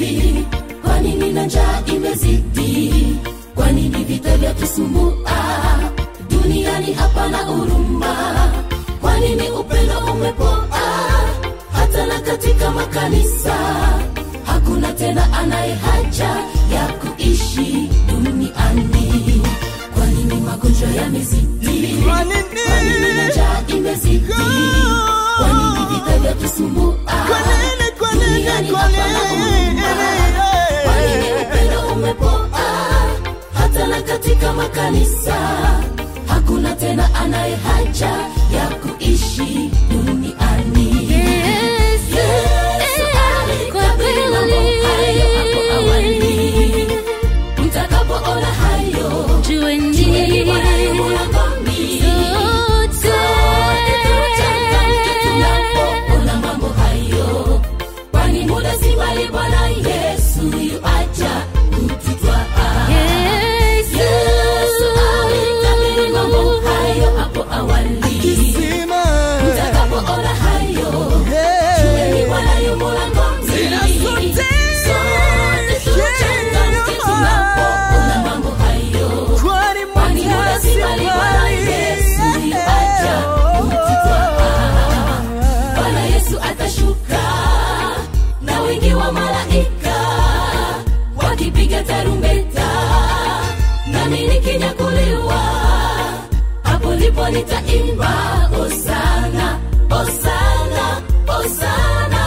imezidi kwa nini na njaa imezidi kwa nini vita vya tusumbua duniani hapana huruma kwa nini upendo umepoa hata na katika makanisa hakuna tena anaye haja ya kuishi duniani kwa nini magonjwa yamezidi Kwa nini? kwa nini na njaa imezidi kwa nini vita vya tusumbua Kwa nini, kwa nini, duniani kwa hapana nini? huruma kwa nini upendo umepoa hata na katika makanisa hakuna tena anaye haja ya kuishi duniani Yesu alitabiri mambo hayo hapo awali. Mtakapoona hayo, jueni Bwana yu mlangoni. Sote tuchangamke tunapoona mambo hayo, kwani muda si mbali Bwana Yesu yu aja kututwaa. Yesu alitabiri mambo hayo hapo awali. Kisima. Mtakapoona hayo, Hey. jueni Bwana yu mlangoni. Tena sote. Sote tuchangamke tunapoona mambo hayo, Kwani kwani muda muda si si mbali Bwana mbali. Yesu yu aja kututwaa. Bwana Yesu atashuka na wingi wa malaika wakipiga tarumbeta, nami nikinyakuliwa, hapo ndipo nitaimba osana, osana, osana.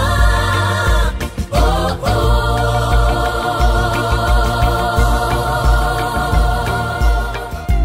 Oh, oh.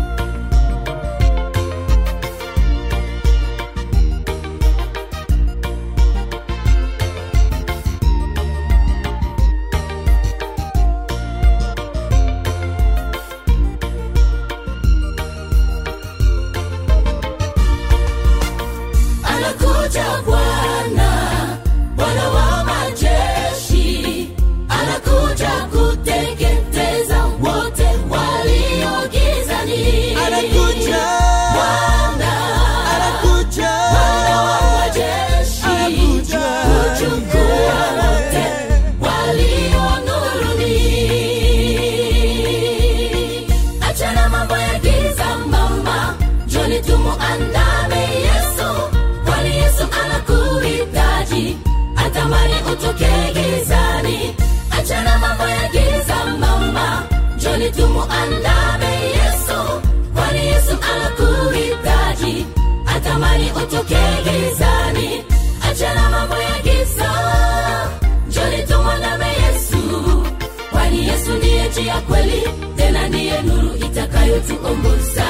anakuja Bwana, Bwana wa majeshi, anakuja kuteketeza wote walio gizani. Anakuja. Bwana, Anakuja. Bwana wa majeshi, Anakuja. kuchukua wote walio nuruni. Achana mambo ya giza mama, njoni tumuandame Yesu, kwani Yesu anakuhitaji, atamani utoke gizani. Achana mambo ya giza mama, njoni tumuandame Yesu, kwani Yesu anakuhitaji, atamani utoke gizani. Achana mambo ya giza, njoni tumwandame Yesu, kwani Yesu ndiye njia kweli, tena ndiye nuru itakayotuongoza.